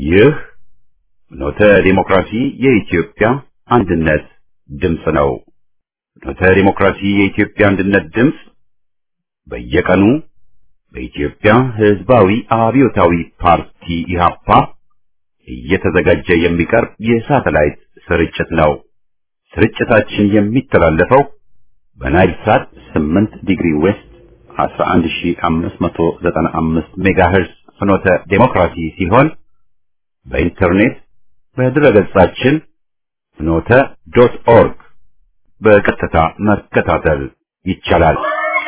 ይህ ኖተ ዲሞክራሲ የኢትዮጵያ አንድነት ድምፅ ነው። ኖተ ዲሞክራሲ የኢትዮጵያ አንድነት ድምፅ በየቀኑ በኢትዮጵያ ሕዝባዊ አብዮታዊ ፓርቲ ኢህአፓ እየተዘጋጀ የሚቀርብ የሳተላይት ስርጭት ነው። ስርጭታችን የሚተላለፈው በናይል ሳት 8 ዲግሪ ዌስት 11595 ሜጋሄርዝ ፍኖተ ዴሞክራሲ ሲሆን በኢንተርኔት በድረገጻችን ፍኖተ ዶት ኦርግ በቀጥታ መከታተል ይቻላል።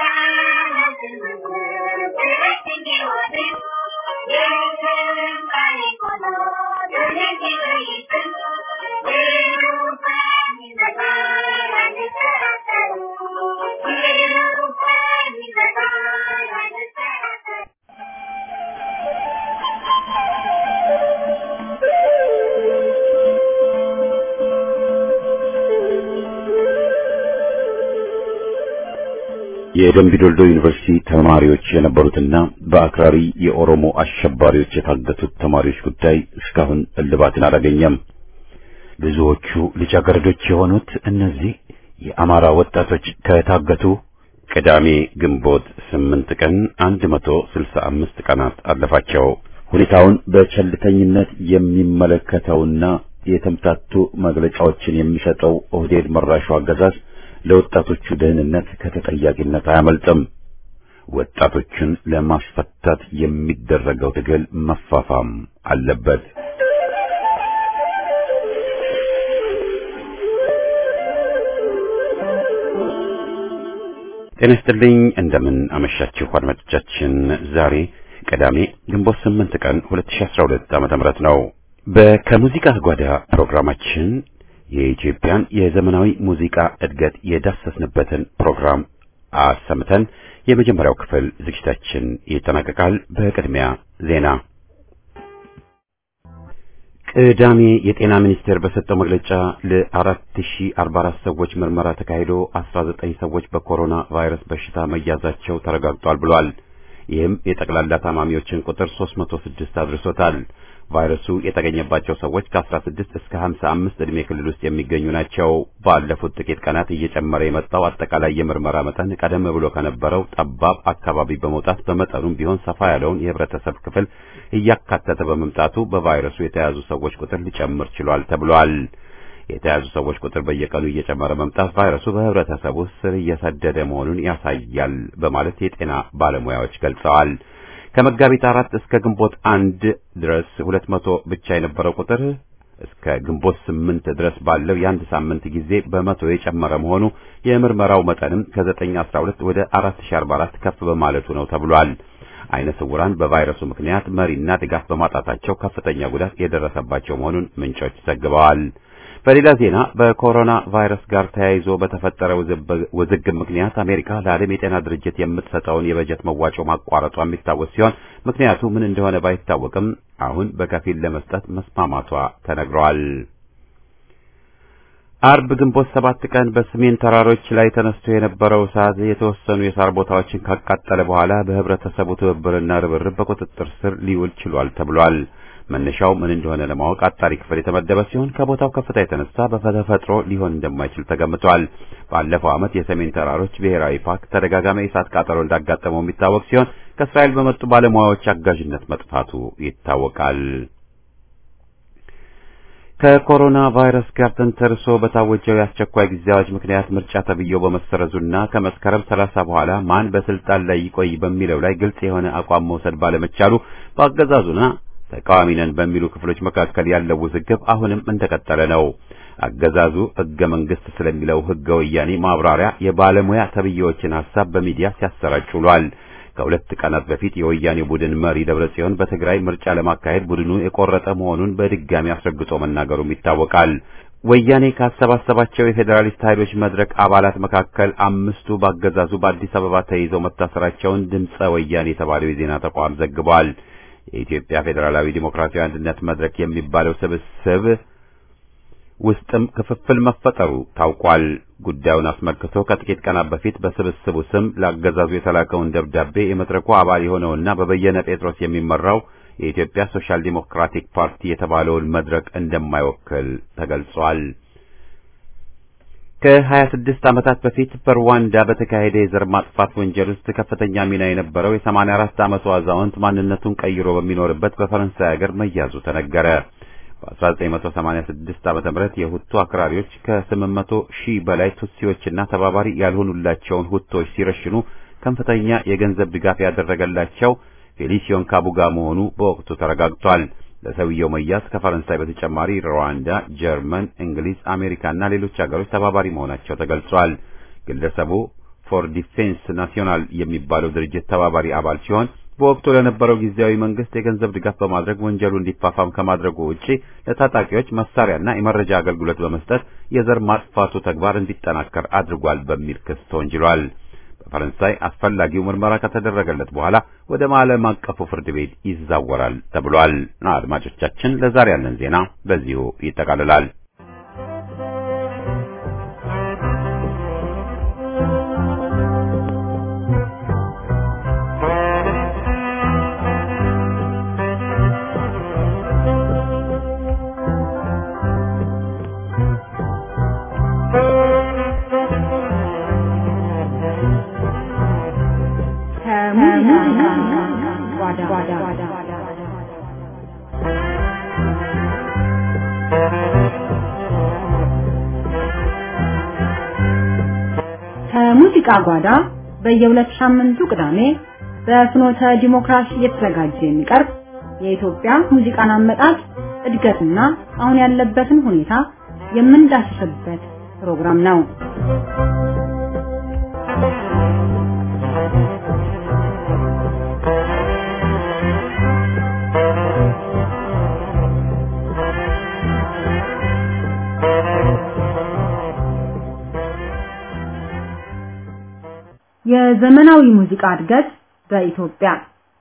የደምቢዶልዶ ዩኒቨርሲቲ ተማሪዎች የነበሩትና በአክራሪ የኦሮሞ አሸባሪዎች የታገቱት ተማሪዎች ጉዳይ እስካሁን እልባትን አላገኘም። ብዙዎቹ ልጃገረዶች የሆኑት እነዚህ የአማራ ወጣቶች ከታገቱ ቅዳሜ ግንቦት ስምንት ቀን አንድ መቶ ስልሳ አምስት ቀናት አለፋቸው። ሁኔታውን በቸልተኝነት የሚመለከተውና የተምታቱ መግለጫዎችን የሚሰጠው ኦህዴድ መራሹ አገዛዝ ለወጣቶቹ ደህንነት ከተጠያቂነት አያመልጥም። ወጣቶችን ለማስፈታት የሚደረገው ትግል መፋፋም አለበት። ጤና ይስጥልኝ። እንደምን አመሻችሁ አድማጮቻችን። ዛሬ ቅዳሜ ግንቦት ስምንት ቀን 2012 ዓመተ ምህረት ነው። በከሙዚቃ ጓዳ ፕሮግራማችን የኢትዮጵያን የዘመናዊ ሙዚቃ እድገት የዳሰስንበትን ፕሮግራም አሰምተን የመጀመሪያው ክፍል ዝግጅታችን ይጠናቀቃል። በቅድሚያ ዜና። ቅዳሜ የጤና ሚኒስቴር በሰጠው መግለጫ ለ4044 ሰዎች ምርመራ ተካሂዶ 19 ሰዎች በኮሮና ቫይረስ በሽታ መያዛቸው ተረጋግጧል ብሏል። ይህም የጠቅላላ ታማሚዎችን ቁጥር 306 አድርሶታል። ቫይረሱ የተገኘባቸው ሰዎች ከ16 እስከ 55 ዕድሜ ክልል ውስጥ የሚገኙ ናቸው። ባለፉት ጥቂት ቀናት እየጨመረ የመጣው አጠቃላይ የምርመራ መጠን ቀደም ብሎ ከነበረው ጠባብ አካባቢ በመውጣት በመጠኑም ቢሆን ሰፋ ያለውን የህብረተሰብ ክፍል እያካተተ በመምጣቱ በቫይረሱ የተያዙ ሰዎች ቁጥር ሊጨምር ችሏል ተብሏል። የተያዙ ሰዎች ቁጥር በየቀኑ እየጨመረ መምጣት ቫይረሱ በህብረተሰቡ ስር እየሰደደ መሆኑን ያሳያል በማለት የጤና ባለሙያዎች ገልጸዋል። ከመጋቢት አራት እስከ ግንቦት አንድ ድረስ ሁለት መቶ ብቻ የነበረው ቁጥር እስከ ግንቦት ስምንት ድረስ ባለው የአንድ ሳምንት ጊዜ በመቶ የጨመረ መሆኑ የምርመራው መጠንም ከዘጠኝ አስራ ሁለት ወደ አራት ሺ አርባ አራት ከፍ በማለቱ ነው ተብሏል። አይነ ስውራን በቫይረሱ ምክንያት መሪና ድጋፍ በማጣታቸው ከፍተኛ ጉዳት የደረሰባቸው መሆኑን ምንጮች ዘግበዋል። በሌላ ዜና በኮሮና ቫይረስ ጋር ተያይዞ በተፈጠረ ውዝግብ ምክንያት አሜሪካ ለዓለም የጤና ድርጅት የምትሰጠውን የበጀት መዋጮ ማቋረጧ የሚታወስ ሲሆን ምክንያቱ ምን እንደሆነ ባይታወቅም አሁን በከፊል ለመስጠት መስማማቷ ተነግሯል። አርብ ግንቦት ሰባት ቀን በሰሜን ተራሮች ላይ ተነስቶ የነበረው እሳት የተወሰኑ የሳር ቦታዎችን ካቃጠለ በኋላ በህብረተሰቡ ትብብርና ርብርብ በቁጥጥር ስር ሊውል ችሏል ተብሏል። መነሻው ምን እንደሆነ ለማወቅ አጣሪ ክፍል የተመደበ ሲሆን ከቦታው ከፍታ የተነሳ በተፈጥሮ ሊሆን እንደማይችል ተገምቷል። ባለፈው ዓመት የሰሜን ተራሮች ብሔራዊ ፓርክ ተደጋጋሚ የእሳት ቃጠሎ እንዳጋጠመው የሚታወቅ ሲሆን ከእስራኤል በመጡ ባለሙያዎች አጋዥነት መጥፋቱ ይታወቃል። ከኮሮና ቫይረስ ጋር ተንተርሶ በታወጀው የአስቸኳይ ጊዜ አዋጅ ምክንያት ምርጫ ተብዬው በመሰረዙና ከመስከረም ሰላሳ በኋላ ማን በስልጣን ላይ ይቆይ በሚለው ላይ ግልጽ የሆነ አቋም መውሰድ ባለመቻሉ በአገዛዙና ተቃዋሚ ነን በሚሉ ክፍሎች መካከል ያለው ውዝግብ አሁንም እንደቀጠለ ነው። አገዛዙ ሕገ መንግስት ስለሚለው ሕገ ወያኔ ማብራሪያ የባለሙያ ተብዬዎችን ሐሳብ በሚዲያ ሲያሰራጭ ውሏል። ከሁለት ቀናት በፊት የወያኔ ቡድን መሪ ደብረጽዮን በትግራይ ምርጫ ለማካሄድ ቡድኑ የቆረጠ መሆኑን በድጋሚ አስረግጦ መናገሩም ይታወቃል። ወያኔ ካሰባሰባቸው የፌዴራሊስት ኃይሎች መድረክ አባላት መካከል አምስቱ በአገዛዙ በአዲስ አበባ ተይዘው መታሰራቸውን ድምፀ ወያኔ የተባለው የዜና ተቋም ዘግቧል። የኢትዮጵያ ፌዴራላዊ ዲሞክራሲያዊ አንድነት መድረክ የሚባለው ስብስብ ውስጥም ክፍፍል መፈጠሩ ታውቋል። ጉዳዩን አስመልክቶ ከጥቂት ቀናት በፊት በስብስቡ ስም ለአገዛዙ የተላከውን ደብዳቤ የመድረኩ አባል የሆነውና በበየነ ጴጥሮስ የሚመራው የኢትዮጵያ ሶሻል ዲሞክራቲክ ፓርቲ የተባለውን መድረክ እንደማይወክል ተገልጿል። ከ26 ዓመታት በፊት በሩዋንዳ በተካሄደ የዘር ማጥፋት ወንጀል ውስጥ ከፍተኛ ሚና የነበረው የ84 ዓመቱ አዛውንት ማንነቱን ቀይሮ በሚኖርበት በፈረንሳይ ሀገር መያዙ ተነገረ። በ1986 ዓመተ ምህረት የሁቱ አክራሪዎች ከ800 ሺህ በላይ ቱትሲዎችና ተባባሪ ያልሆኑላቸውን ሁቶች ሲረሽኑ ከፍተኛ የገንዘብ ድጋፍ ያደረገላቸው ፌሊሲዮን ካቡጋ መሆኑ በወቅቱ ተረጋግጧል። ለሰውየው መያዝ ከፈረንሳይ በተጨማሪ ሩዋንዳ፣ ጀርመን፣ እንግሊዝ፣ አሜሪካና ሌሎች ሀገሮች ተባባሪ መሆናቸው ተገልጿል። ግለሰቡ ፎር ዲፌንስ ናሲዮናል የሚባለው ድርጅት ተባባሪ አባል ሲሆን በወቅቱ ለነበረው ጊዜያዊ መንግስት የገንዘብ ድጋፍ በማድረግ ወንጀሉ እንዲፋፋም ከማድረጉ ውጪ ለታጣቂዎች መሳሪያና የመረጃ አገልግሎት በመስጠት የዘር ማጥፋቱ ተግባር እንዲጠናከር አድርጓል በሚል ክስ ተወንጅሏል። በፈረንሳይ አስፈላጊው ምርመራ ከተደረገለት በኋላ ወደ ዓለም አቀፉ ፍርድ ቤት ይዛወራል ተብሏል። አድማጮቻችን፣ ለዛሬ ያለን ዜና በዚሁ ይጠቃልላል። ከሙዚቃ ጓዳ በየሁለት ሳምንቱ ቅዳሜ በፍኖተ ዲሞክራሲ እየተዘጋጀ የሚቀርብ የኢትዮጵያ ሙዚቃን አመጣጥ እድገትና አሁን ያለበትን ሁኔታ የምንዳስስበት ፕሮግራም ነው። የዘመናዊ ሙዚቃ እድገት በኢትዮጵያ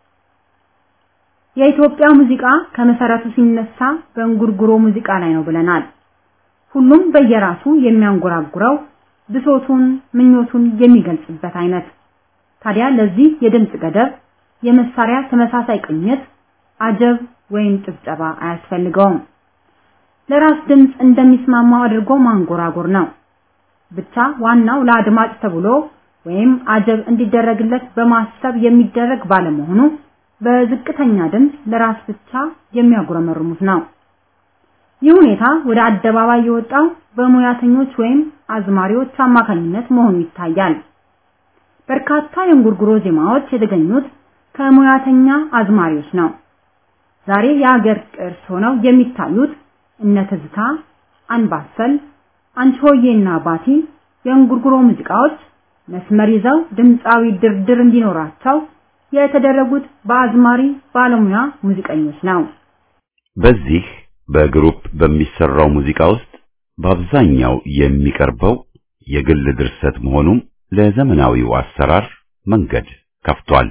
የኢትዮጵያ ሙዚቃ ከመሰረቱ ሲነሳ በእንጉርጉሮ ሙዚቃ ላይ ነው ብለናል። ሁሉም በየራሱ የሚያንጎራጉረው ብሶቱን፣ ምኞቱን የሚገልጽበት አይነት። ታዲያ ለዚህ የድምጽ ገደብ፣ የመሳሪያ ተመሳሳይ ቅኝት፣ አጀብ ወይም ጭብጨባ አያስፈልገውም። ለራስ ድምጽ እንደሚስማማው አድርጎ ማንጎራጎር ነው። ብቻ ዋናው ለአድማጭ ተብሎ ወይም አጀብ እንዲደረግለት በማሰብ የሚደረግ ባለመሆኑ በዝቅተኛ ድምፅ ለራስ ብቻ የሚያጉረመርሙት ነው። ይህ ሁኔታ ወደ አደባባይ የወጣው በሙያተኞች ወይም አዝማሪዎች አማካኝነት መሆኑ ይታያል። በርካታ የእንጉርጉሮ ዜማዎች የተገኙት ከሙያተኛ አዝማሪዎች ነው። ዛሬ የሀገር ቅርስ ሆነው የሚታዩት እነ ትዝታ፣ አንባሰል፣ አንቺሆዬና ባቲ የእንጉርጉሮ ሙዚቃዎች መስመር ይዘው ድምፃዊ ድርድር እንዲኖራቸው የተደረጉት በአዝማሪ ባለሙያ ሙዚቀኞች ነው። በዚህ በግሩፕ በሚሰራው ሙዚቃ ውስጥ በአብዛኛው የሚቀርበው የግል ድርሰት መሆኑም ለዘመናዊው አሰራር መንገድ ከፍቷል።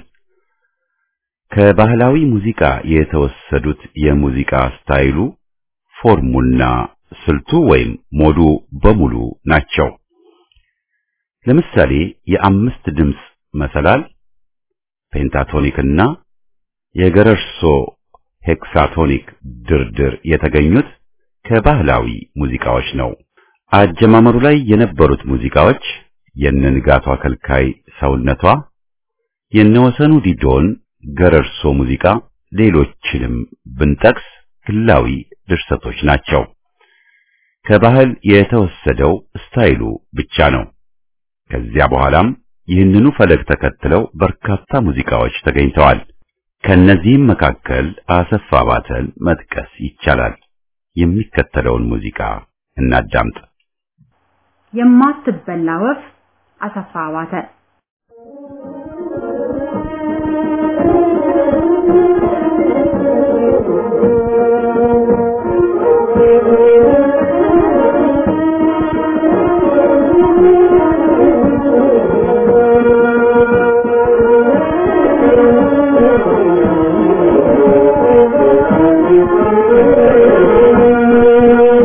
ከባህላዊ ሙዚቃ የተወሰዱት የሙዚቃ ስታይሉ፣ ፎርሙና ስልቱ ወይም ሞዱ በሙሉ ናቸው። ለምሳሌ የአምስት ድምፅ መሰላል ፔንታቶኒክ እና የገረርሶ ሄክሳቶኒክ ድርድር የተገኙት ከባህላዊ ሙዚቃዎች ነው። አጀማመሩ ላይ የነበሩት ሙዚቃዎች የነንጋቷ ከልካይ ሰውነቷ፣ የነወሰኑ ዲዶን ገረርሶ ሙዚቃ፣ ሌሎችንም ብንጠቅስ ግላዊ ድርሰቶች ናቸው። ከባህል የተወሰደው ስታይሉ ብቻ ነው። ከዚያ በኋላም ይህንኑ ፈለግ ተከትለው በርካታ ሙዚቃዎች ተገኝተዋል። ከነዚህም መካከል አሰፋ ባተን መጥቀስ ይቻላል። የሚከተለውን ሙዚቃ እናዳምጥ። የማትበላ ወፍ አሰፋ ባተ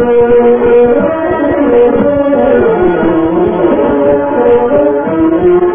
Thank you.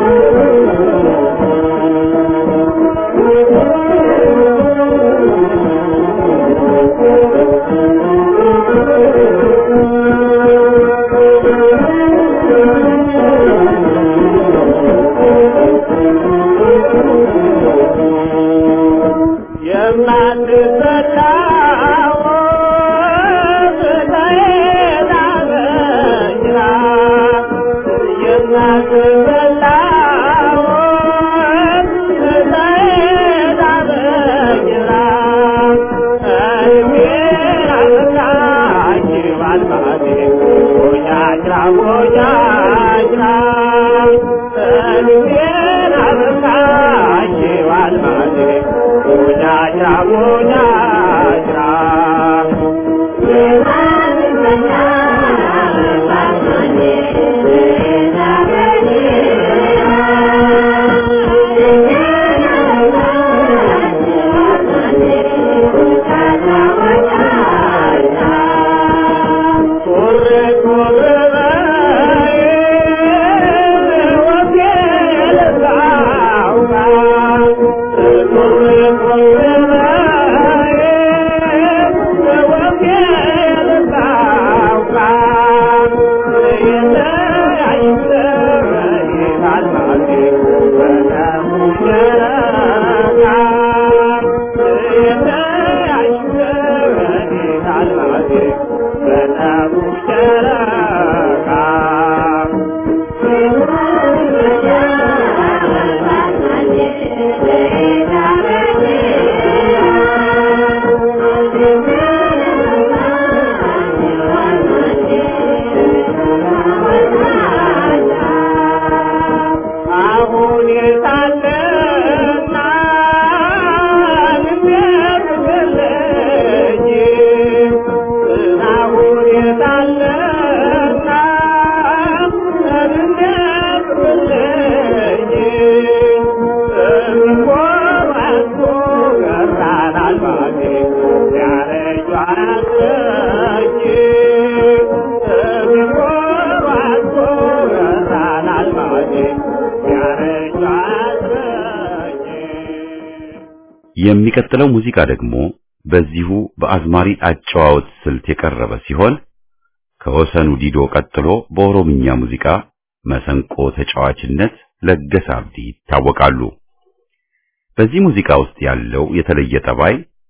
የሚቀጥለው ሙዚቃ ደግሞ በዚሁ በአዝማሪ አጨዋወት ስልት የቀረበ ሲሆን ከወሰኑ ዲዶ ቀጥሎ በኦሮምኛ ሙዚቃ መሰንቆ ተጫዋችነት ለገሰ አብዲ ይታወቃሉ። በዚህ ሙዚቃ ውስጥ ያለው የተለየ ጠባይ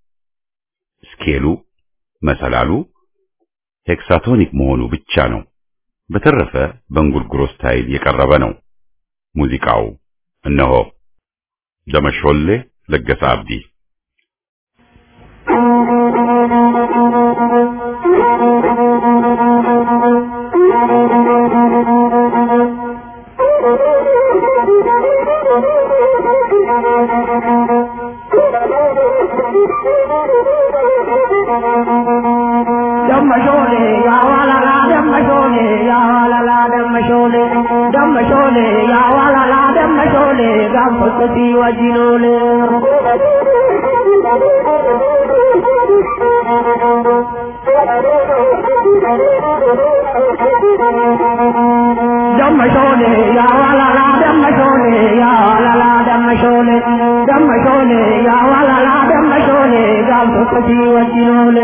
ስኬሉ፣ መሰላሉ ሄክሳቶኒክ መሆኑ ብቻ ነው። በተረፈ በእንጉርጉሮ ስታይል የቀረበ ነው። ሙዚቃው እነሆ ደመሾሌ ለገሰ አብዲ ደመሾሌ ያዋላላ ደመሾሌ ያዋላላ ደመሾሌ ደመሾሌ ያዋላላ ደመሾሌ ጋንፎሰቲ ወጂኖሌ ደመሾሌ ያዋላላ ደመሾሌ ያዋላላ ደመሾሌ ደመሾሌ ያዋላላ ደመሾሌ ጋንፎሰቲ ወጂኖሌ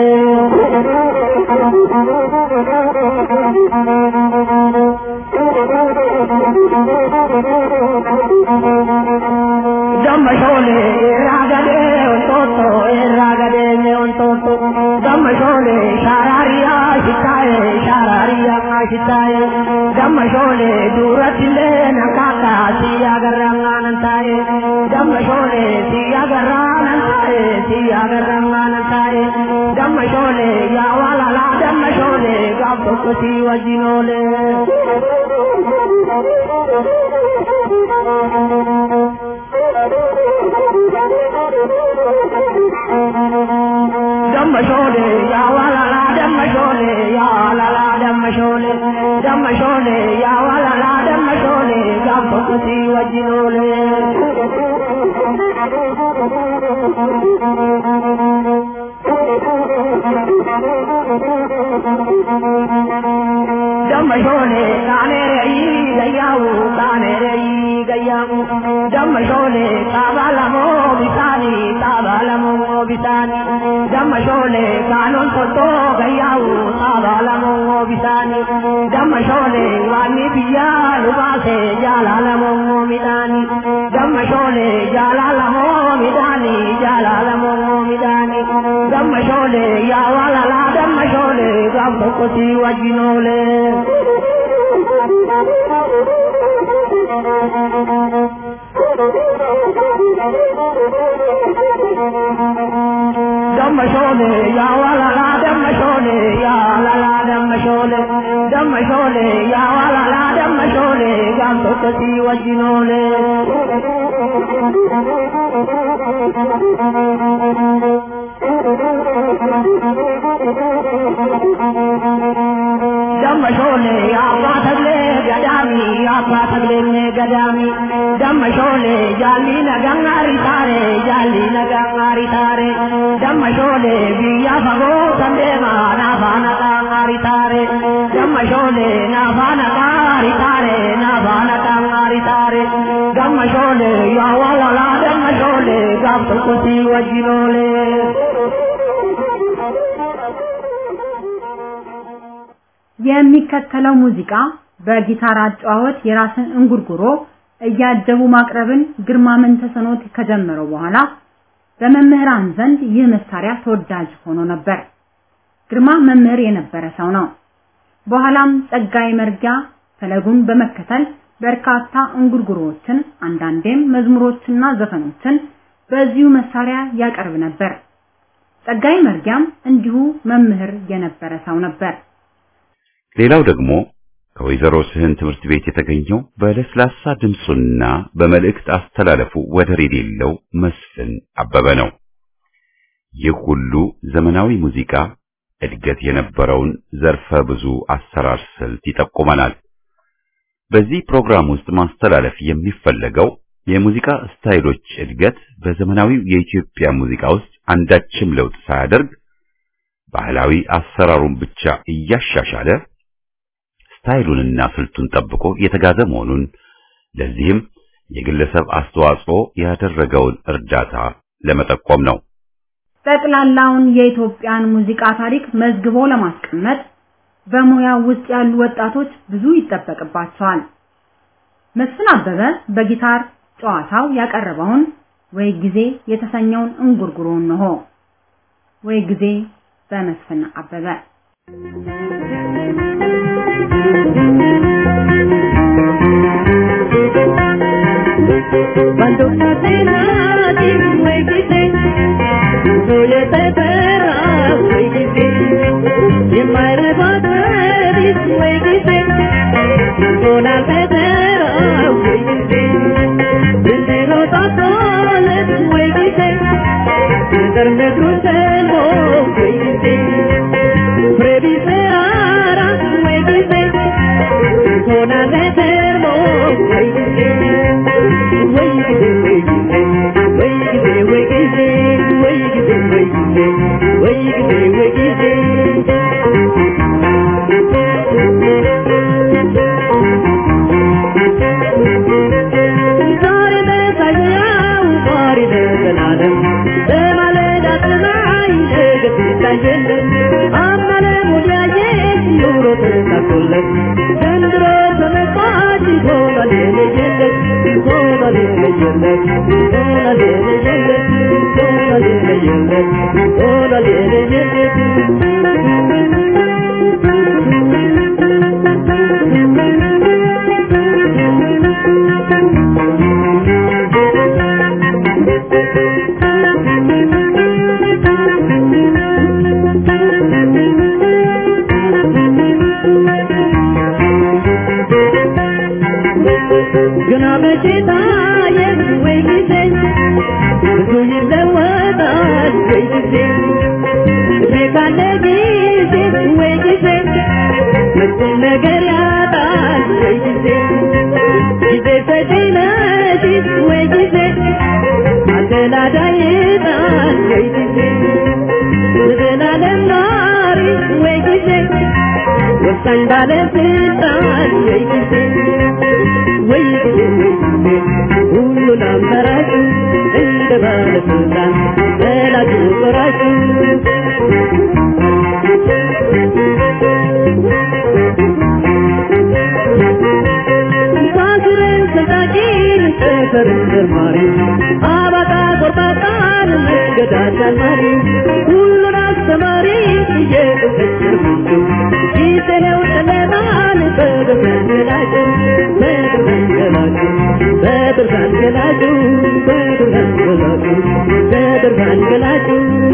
ደመሾሌ ራገዴ ወንጦጦ ራገዴ ወንጦጦ ደመሾሌ ሻራሪያ ሽታዬ ሻራሪያ ሽታዬ ደመሾሌ ዱረትሌ ነካካ ሲያገራናንታዬ ደመሾሌ ሲያገራናንታዬ ሲያገራናንታዬ ደመሾሌ ያዋላላ ደመሾሌ ጋብቶኮቲ ወጂኖሌ ደመሾሌ ያዋላላ ደመሾሌ ያዋላላ ደመሾሌ ደመሾሌ ያዋላላ ደመሾሌ ጋብቶኮቲ ወጂኖሌ ደመሾሌ ቃኔረይ ገያው ቃኔረይ ገያው ደመሾሌ ጣባለሞ ቢሳኒ ጣባለሞ ቢሳኒ ደመሾሌ ካኖን ቶቶ ገያው ጣባለሞ ቢሳኒ ደመሾሌ ዋኒ ብያ ሉባሴ ጃላለሞ ሚዳኒ ደመሾሌ ጃላለሞ ሚዳኒ ጃላለሞ ሚዳኒ ደመሾሌ ያዋላላ ደመሾሌ ጋም tokkoti ወጅኖሌ ደመሾሌ ያዋላላ ደመሾሌ ያዋላላ ደመሾሌ ደመሾሌ ያዋላላ ደመሾሌ ጋም tokkoti ወጅኖሌ ደመሾሌ አባ ተግሌ ገዳሚ አባ ተግሌ ገዳሚ ደመሾሌ ጃሊ ነጋሪ ታሬ ጃሊ ነጋሪ ታሬ ደመሾሌ ብያ ፈጎ ሰንዴማ ናፋ ነቃሪ ታሬ ደመሾሌ ናፋ ነቃሪ ታሬ ናፋ ነቃሪ ታሬ ደመሾሌ ያዋላላ ደመሾሌ ጋብ tokkoti ወጅኖሌ የሚከተለው ሙዚቃ በጊታር አጨዋወት የራስን እንጉርጉሮ እያጀቡ ማቅረብን ግርማ መንተሰኖት ከጀመረው በኋላ በመምህራን ዘንድ ይህ መሳሪያ ተወዳጅ ሆኖ ነበር። ግርማ መምህር የነበረ ሰው ነው። በኋላም ጸጋዬ መርጊያ ፈለጉን በመከተል በርካታ እንጉርጉሮዎችን አንዳንዴም መዝሙሮችና ዘፈኖችን በዚሁ መሳሪያ ያቀርብ ነበር። ጸጋዬ መርጊያም እንዲሁ መምህር የነበረ ሰው ነበር። ሌላው ደግሞ ከወይዘሮ ስህን ትምህርት ቤት የተገኘው በለስላሳ ድምፁና በመልእክት አስተላለፉ ወደር የሌለው መስፍን አበበ ነው። ይህ ሁሉ ዘመናዊ ሙዚቃ እድገት የነበረውን ዘርፈ ብዙ አሰራር ስልት ይጠቁመናል። በዚህ ፕሮግራም ውስጥ ማስተላለፍ የሚፈለገው የሙዚቃ ስታይሎች እድገት በዘመናዊው የኢትዮጵያ ሙዚቃ ውስጥ አንዳችም ለውጥ ሳያደርግ ባህላዊ አሰራሩን ብቻ እያሻሻለ ስታይሉንና ስልቱን ጠብቆ የተጋዘ መሆኑን ለዚህም የግለሰብ አስተዋጽኦ ያደረገውን እርዳታ ለመጠቆም ነው። ጠቅላላውን የኢትዮጵያን ሙዚቃ ታሪክ መዝግቦ ለማስቀመጥ በሙያው ውስጥ ያሉ ወጣቶች ብዙ ይጠበቅባቸዋል። መስፍን አበበ በጊታር ጨዋታው ያቀረበውን ወይ ጊዜ የተሰኘውን እንጉርጉሮን ነው። ወይ ጊዜ በመስፍን አበበ Cuando una cena de muy difícil, soy este perra muy difícil, y en my revolver is muy difícil, con la pedera muy difícil, desde los tazones muy difícil, desde crucero muy difícil, previseara muy difícil, con la reserva muy difícil. ዘንድሮ ተመጣጭ ሆኗል የለየለት ሆኗል የለየለት ሆኗል የለየለት ሆኗል የለየለት ሆኗል የለየለት ግና በጌታ ወይ ጊዜ ብዙ ይለወጣል ወይ ጊዜ እድሜ ካለ ጊዜ ወይ ጊዜ መቼም ነገር ያጣል ወይ ጊዜ ጊዜ ሰጪ ነሽ ወይ ጊዜ አደላዳይ ጣል ወይ ጊዜ ዘላለም ኗሪ ወይ ጊዜ ወሳኝ ባለስልጣን ወይ ጊዜ ወይ ጊዜ ወይ ጊዜ ሁሉን አመራጭ እንደ ባለስልጣን ዘላቂ ቆራጭ ሳስረን ሰጣቂን ጠፈርን ዘርማሪ አባጣ ቆርጣጣን መንገድ አሳማሪ ሁሉን በብርሃን ገላጩ በብርሃን ገላጩ በብርሃን ገላጩ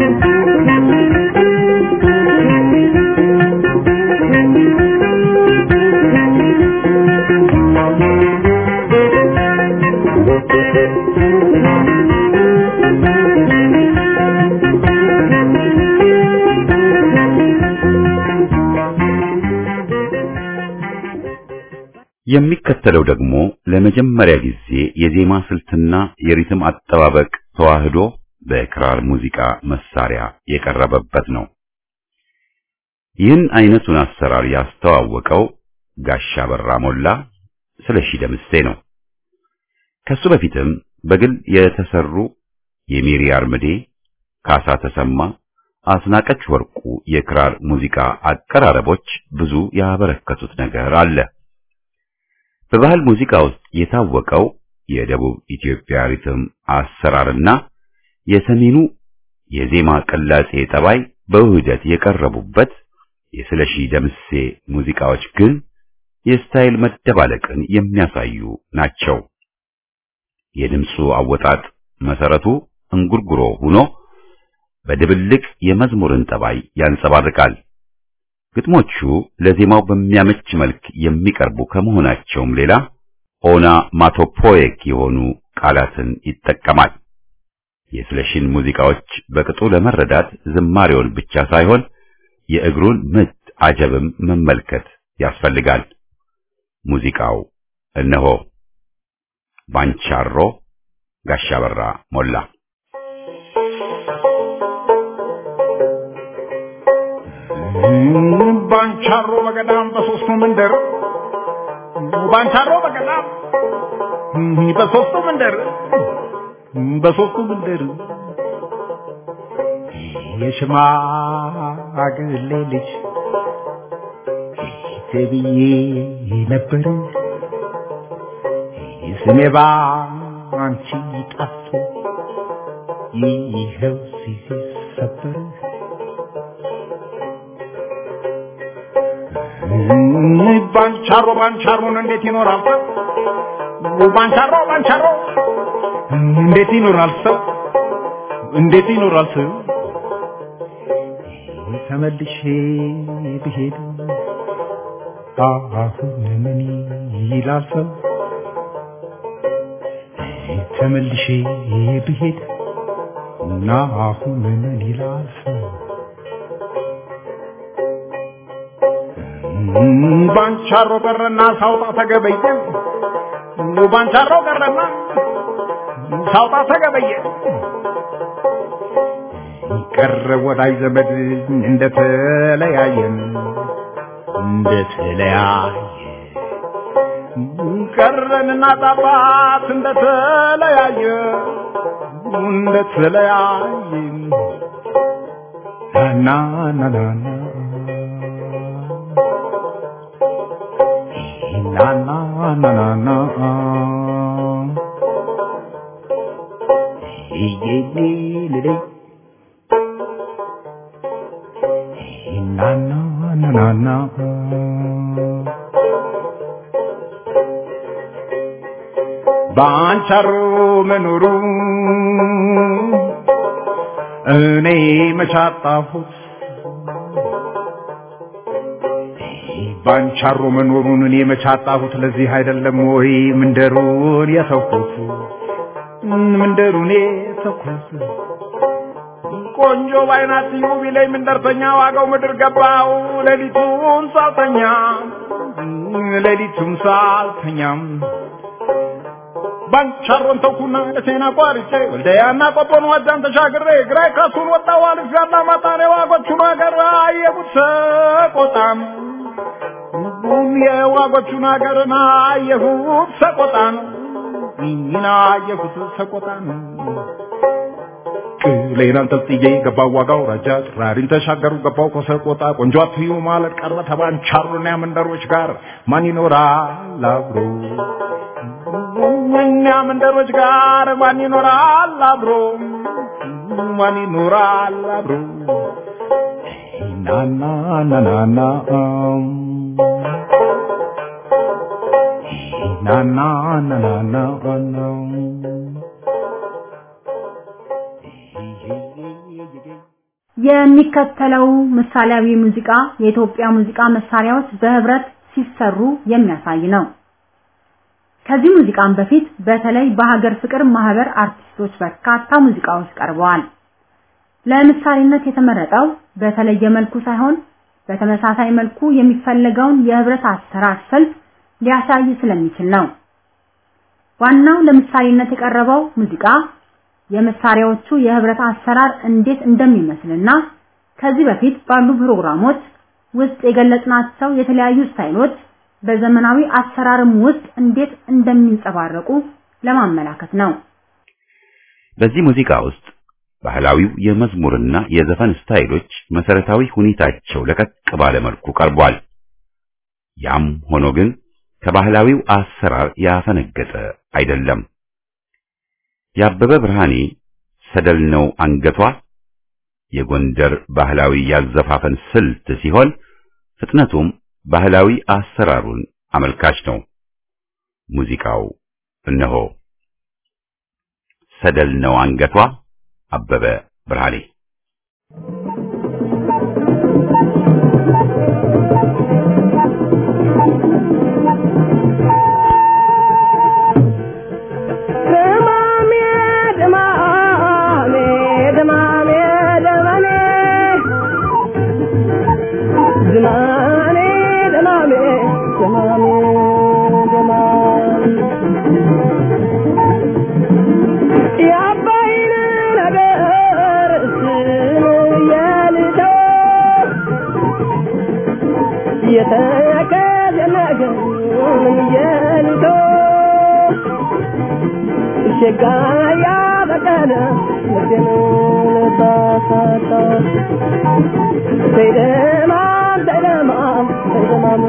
የሚከተለው ደግሞ ለመጀመሪያ ጊዜ የዜማ ስልትና የሪትም አጠባበቅ ተዋህዶ በክራር ሙዚቃ መሳሪያ የቀረበበት ነው። ይህን አይነቱን አሰራር ያስተዋወቀው ጋሻ በራ ሞላ ስለሺ ደምሴ ነው። ከሱ በፊትም በግል የተሰሩ የሚሪ አርምዴ፣ ካሳ ተሰማ፣ አስናቀች ወርቁ የክራር ሙዚቃ አቀራረቦች ብዙ ያበረከቱት ነገር አለ። በባህል ሙዚቃ ውስጥ የታወቀው የደቡብ ኢትዮጵያ ሪትም አሰራርና የሰሜኑ የዜማ ቅላጼ ጠባይ በውህደት የቀረቡበት የስለሺ ደምሴ ሙዚቃዎች ግን የስታይል መደባለቅን የሚያሳዩ ናቸው። የድምፁ አወጣጥ መሰረቱ እንጉርጉሮ ሆኖ በድብልቅ የመዝሙርን ጠባይ ያንጸባርቃል። ግጥሞቹ ለዜማው በሚያመች መልክ የሚቀርቡ ከመሆናቸውም ሌላ ኦና ማቶፖይክ የሆኑ ቃላትን ይጠቀማል። የስለሺን ሙዚቃዎች በቅጡ ለመረዳት ዝማሬውን ብቻ ሳይሆን የእግሩን ምት አጀብም መመልከት ያስፈልጋል። ሙዚቃው እነሆ ባንቻሮ ጋሻ በራ ሞላ ባንቻሮ በገዳም በሶስቱ መንደር ባንቻሮ በገዳም በሶስቱ መንደር በሶስቱ መንደር የሽማግሌ ልጅ ተብዬ ነበር ስሜ ባንቺ ጠፍቶ ይኸው ሲሰበር ባንቻሮ ባንቻሮን እንዴት ይኖራል ሰው? ባንቻሮ ባንቻሮ እንዴት ይኖራል ሰው? እንዴት ይኖራል ሰው? ተመልሼ ብሄድ አሁን ምን ይላል ሰው? ተመልሼ ብሄድ እና አሁን ምን ይላል ሰው? ባንቻሮ ቀረና ሳውጣ ተገበየ ባንቻሮ ቀረና ሳውጣ ተገበየ ቀረ ወዳጅ ዘመድ እንደተለያየን እንደተለያየ ቀረንና ጣባት እንደተለያየ እንደተለያየ ና ና ና ና na na na na na ye ye le le na na na na na ባንቻሮ መኖሩ እኔ መቻጣሁት ባንቻሮ መኖሩን እኔ መቻጣሁት ለዚህ አይደለም ወይ ምንደሩን የተውኩት ምንደሩን የተውኩት ቆንጆ ባይናት ዩ ቢለኝ ምንደርተኛ ዋጋው ምድር ገባው ሌሊቱን ሳልተኛ ሌሊቱን ሳልተኛም ባንቻሮን ተውኩና ደሴና ቋርጬ ወልደያና ቆቦን ዋጃን ተሻግሬ ግራይ ካሱን ወጣው አልፍ ያላ ማጣኔ ዋጎቹን ሀገር አየሁት ሰቆጣም የዋጎቹን ሀገርን አየሁት ሰቆጣን ይህን አየሁት ሰቆጣን ቅሌን አንጠልጥዬ ገባው ዋጋው ረጃ ጥራሪን ተሻገሩ ገባው ከሰቆጣ ቆንጆ አትዩ ማለት ቀረ ተባንቻሩና መንደሮች ጋር ማን ይኖራል አብሮ እኛ መንደሮች ጋር ማን ይኖራል አብሮ ማን ይኖራል አብሮ ናና ናናና ናና ናና ናና የሚከተለው ምሳሌያዊ ሙዚቃ የኢትዮጵያ ሙዚቃ መሳሪያዎች በህብረት ሲሰሩ የሚያሳይ ነው። ከዚህ ሙዚቃም በፊት በተለይ በሀገር ፍቅር ማህበር አርቲስቶች በርካታ ሙዚቃዎች ቀርበዋል። ለምሳሌነት የተመረጠው በተለየ መልኩ ሳይሆን በተመሳሳይ መልኩ የሚፈለገውን የህብረት አሰራር ስልት ሊያሳይ ስለሚችል ነው። ዋናው ለምሳሌነት የቀረበው ሙዚቃ የመሳሪያዎቹ የህብረት አሰራር እንዴት እንደሚመስልና ከዚህ በፊት ባሉ ፕሮግራሞች ውስጥ የገለጽናቸው የተለያዩ ስታይሎች በዘመናዊ አሰራርም ውስጥ እንዴት እንደሚንጸባረቁ ለማመላከት ነው። በዚህ ሙዚቃ ውስጥ ባህላዊው የመዝሙርና የዘፈን ስታይሎች መሰረታዊ ሁኔታቸው ለቀቅ ባለ መልኩ ቀርቧል። ያም ሆኖ ግን ከባህላዊው አሰራር ያፈነገጠ አይደለም። የአበበ ብርሃኔ ሰደል ነው አንገቷ የጎንደር ባህላዊ ያዘፋፈን ስልት ሲሆን ፍጥነቱም ባህላዊ አሰራሩን አመልካች ነው። ሙዚቃው እነሆ ሰደል ነው አንገቷ አበበ ብርሃኔ ሸጋያ በቀለ ልቤን ልባሳታ ተይደማም ተይደማም ተይደማም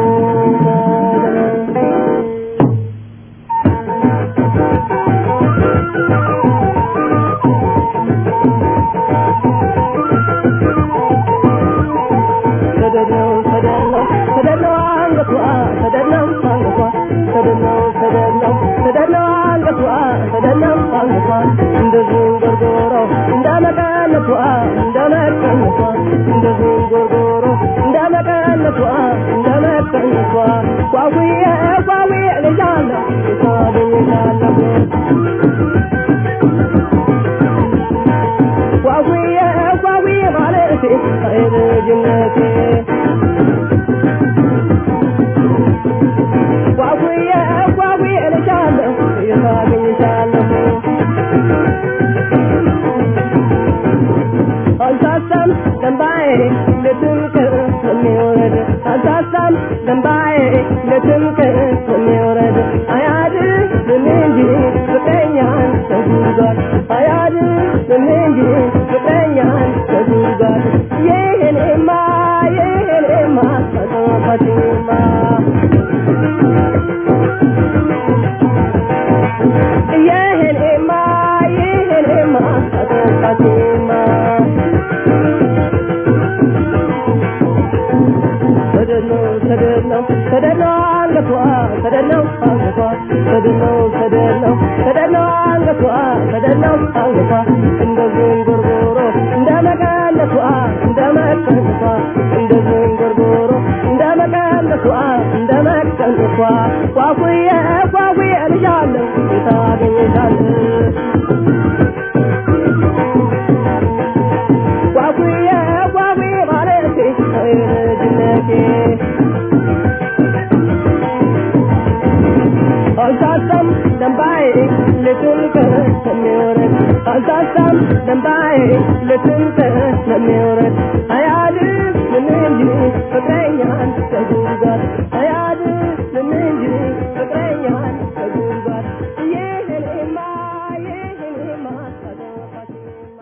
ሰደድነው ሰደድነው ሰደድነው አንገቷ ሰደድነው አንገቷ ሰደድነው ሰደድነው ሰደድነው አንገቷ ሰደድነው አንገቷ እንደ ዝንጎርጎሮ እንደ መቀነቷ እንደ መቀነቷ እንደ ዝንጎርጎሮ እንደ መቀነቷ እንደ መቀነቷ ጓጉዬ ጓጉዬ ልጃለሁ ታገኝታለሁ ጓጉዬ ጓጉዬ ማለቴ ልጅነቴ ጓጉዬ ጓጉዬ ልጃለሁ ታገኝታለሁ አልሳሳም ደንባዬ ለትምክር የሚወረድ አልሳሳም ደንባዬ ለትምክር የሚወረድ አያድንም እንጂ ፍቅረኛን ከጉድጓድ አያድንም እንጂ ፍቅረኛን ከጉድጓድ ይህኔማ ይህኔማ አጠፋችማ ይህኔማ ይህኔማ አጠፋችማ ሰደድነው ሰደድነው ሰደድነው አንገቷ ሰደድነው አንገቷ ሰደድነው ሰደድነው ሰደድነው አንገቷ ሰደድነው አንገቷ እንደ ዝንጉርጉሮ እንደ መቀነቷ እንደ መቀነቷ እንደ ዝንጉርጉሮ እንደ መቀነቷ እንደ መቀነቷ ጓጉዬ ጓጉዬ ልጃለሁ ታገኝታለህ ጓጉዬ ጓጉዬ ማለቴ ልጅነቴ አልሳሳም ደንባዬ ልትንቅር ስለሚወረድ አልሳሳም ደንባዬ ልትንቅር ስለሚወረድ አያድር ምን እንጂ ፍቅረኛን ከጉድጓድ አያድር ምን እንጂ ፍቅረኛን ከጉድጓድ ይህንማ ይህንማ አጠፋችማ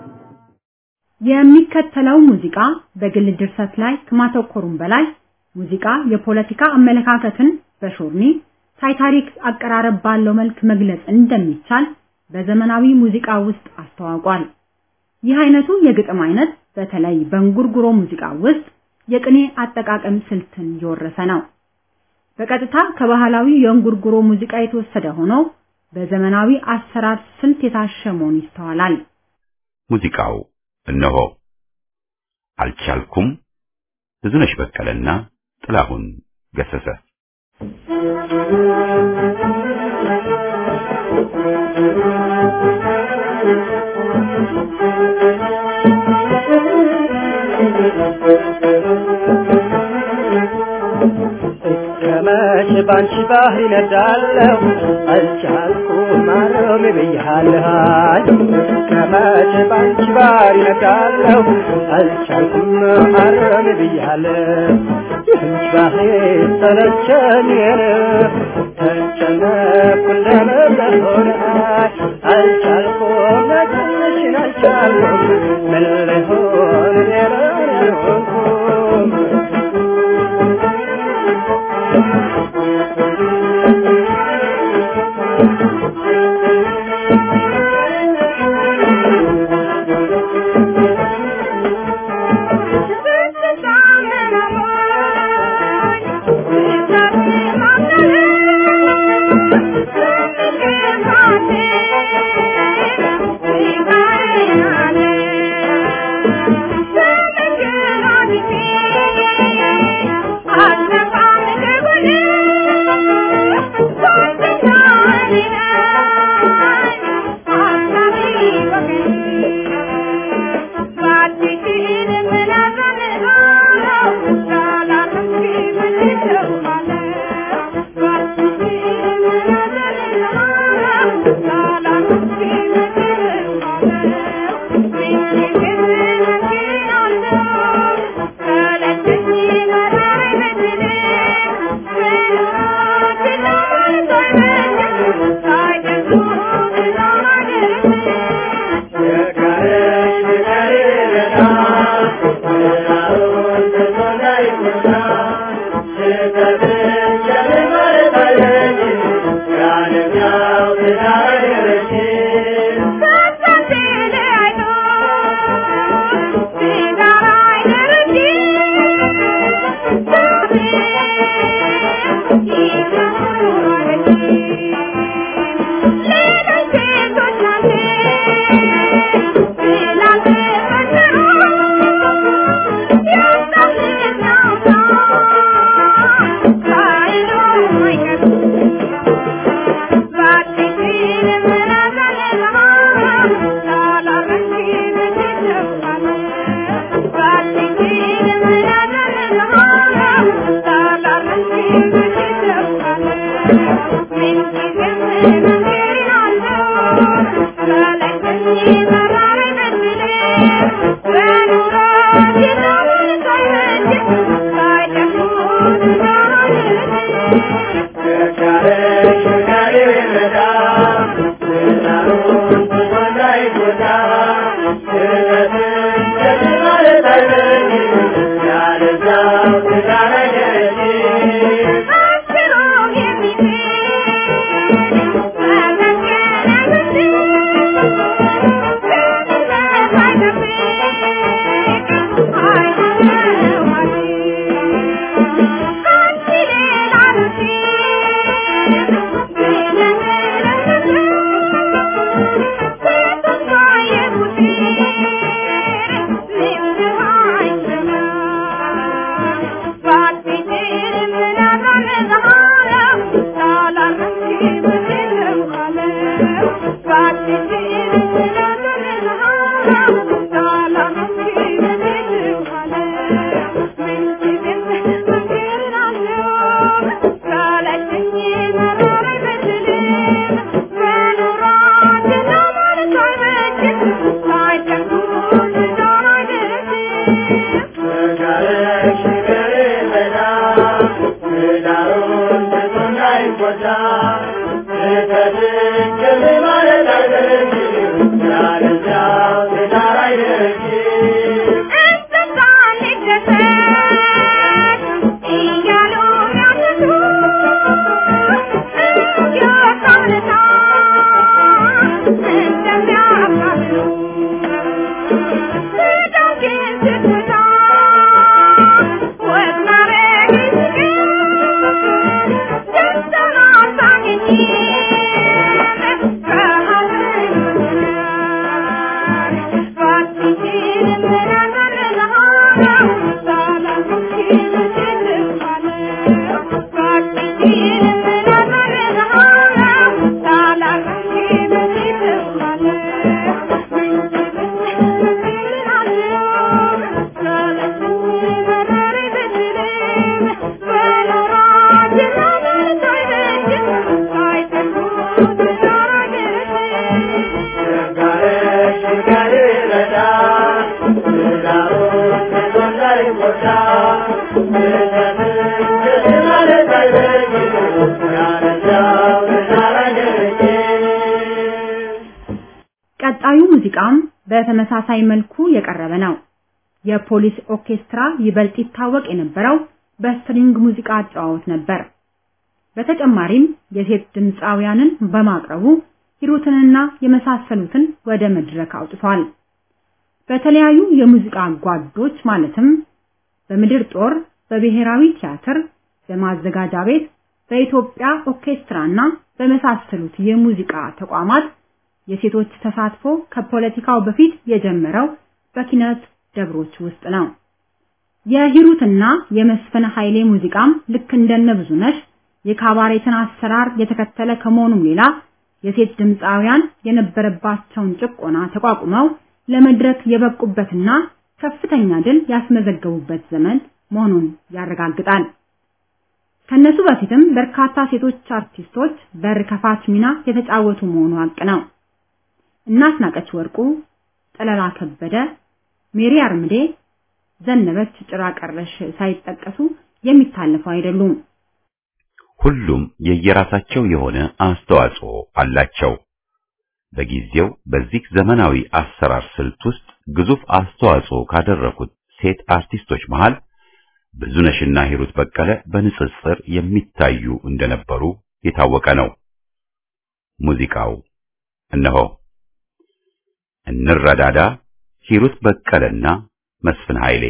የሚከተለው ሙዚቃ በግል ድርሰት ላይ ከማተኮሩም በላይ ሙዚቃ የፖለቲካ አመለካከትን በሾርኒ ሳይታሪክ አቀራረብ ባለው መልክ መግለጽ እንደሚቻል በዘመናዊ ሙዚቃ ውስጥ አስተዋውቋል። ይህ አይነቱ የግጥም አይነት በተለይ በእንጉርጉሮ ሙዚቃ ውስጥ የቅኔ አጠቃቀም ስልትን የወረሰ ነው። በቀጥታ ከባህላዊ የእንጉርጉሮ ሙዚቃ የተወሰደ ሆኖ በዘመናዊ አሰራር ስልት የታሸ መሆኑ ይስተዋላል። ሙዚቃው እነሆ አልቻልኩም ብዙነሽ በቀለና ጥላሁን ገሰሰ ከመቼ ባንቺ ባህር ይነዳለሁ አልቻልኩም ማረም ብያለሁ ከመቼ ባንቺ ባህር ይነዳለሁ አልቻልኩም ማረም ብያለሁ ይህች ባህር ሰለቸኝ ተጨነኩ እንደመሆነ አልቻልኩም መትንሽን አልቻልኩም ምን ልሆን ሌላ ያልሆንኩም Thank you. ቀጣዩ ሙዚቃም በተመሳሳይ መልኩ የቀረበ ነው። የፖሊስ ኦርኬስትራ ይበልጥ ይታወቅ የነበረው በስትሪንግ ሙዚቃ አጨዋወት ነበር። በተጨማሪም የሴት ድምፃውያንን በማቅረቡ ሂሩትንና የመሳሰሉትን ወደ መድረክ አውጥቷል። በተለያዩ የሙዚቃ ጓዶች ማለትም በምድር ጦር፣ በብሔራዊ ቲያትር፣ በማዘጋጃ ቤት፣ በኢትዮጵያ ኦርኬስትራና በመሳሰሉት የሙዚቃ ተቋማት የሴቶች ተሳትፎ ከፖለቲካው በፊት የጀመረው በኪነት ደብሮች ውስጥ ነው። የሂሩትና የመስፍን ኃይሌ ሙዚቃም ልክ እንደነ ብዙነሽ የካባሬትን አሰራር የተከተለ ከመሆኑም ሌላ የሴት ድምፃውያን የነበረባቸውን ጭቆና ተቋቁመው ለመድረክ የበቁበትና ከፍተኛ ድል ያስመዘገቡበት ዘመን መሆኑን ያረጋግጣል። ከነሱ በፊትም በርካታ ሴቶች አርቲስቶች በር ከፋች ሚና የተጫወቱ መሆኑ ሀቅ ነው። እናስናቀች ወርቁ፣ ጠለላ ከበደ፣ ሜሪ አርምዴ፣ ዘነበች ጭራ ቀረሽ ሳይጠቀሱ የሚታለፉ አይደሉም። ሁሉም የየራሳቸው የሆነ አስተዋጽኦ አላቸው። በጊዜው በዚህ ዘመናዊ አሰራር ስልት ውስጥ ግዙፍ አስተዋጽኦ ካደረጉት ሴት አርቲስቶች መሃል ብዙነሽና ሂሩት በቀለ በንጽጽር የሚታዩ እንደነበሩ የታወቀ ነው። ሙዚቃው እነሆ እንረዳዳ፣ ሂሩት በቀለና መስፍን ኃይሌ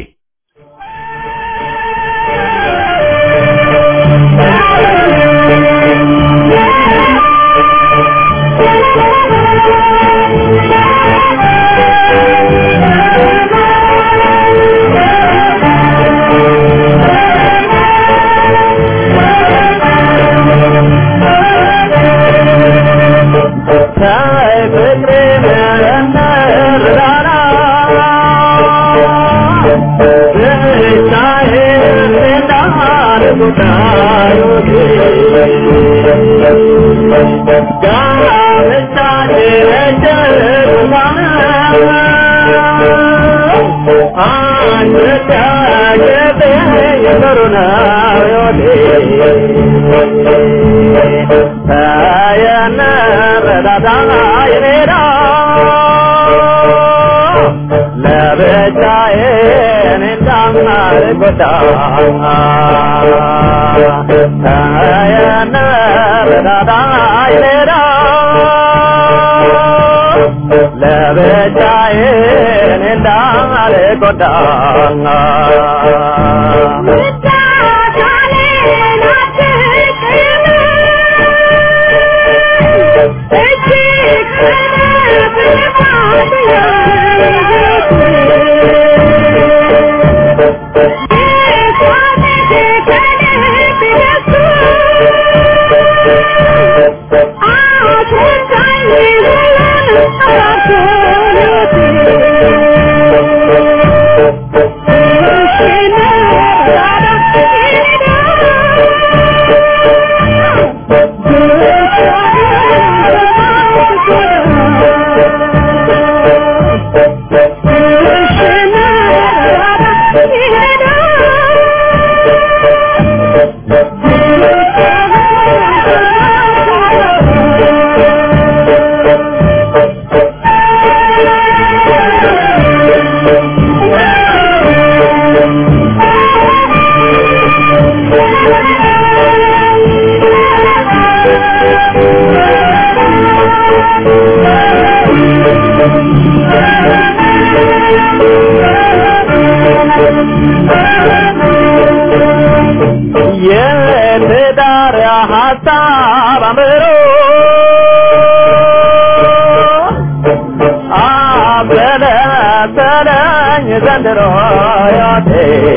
በዛኝ ዘንድሮ ሕይወቴ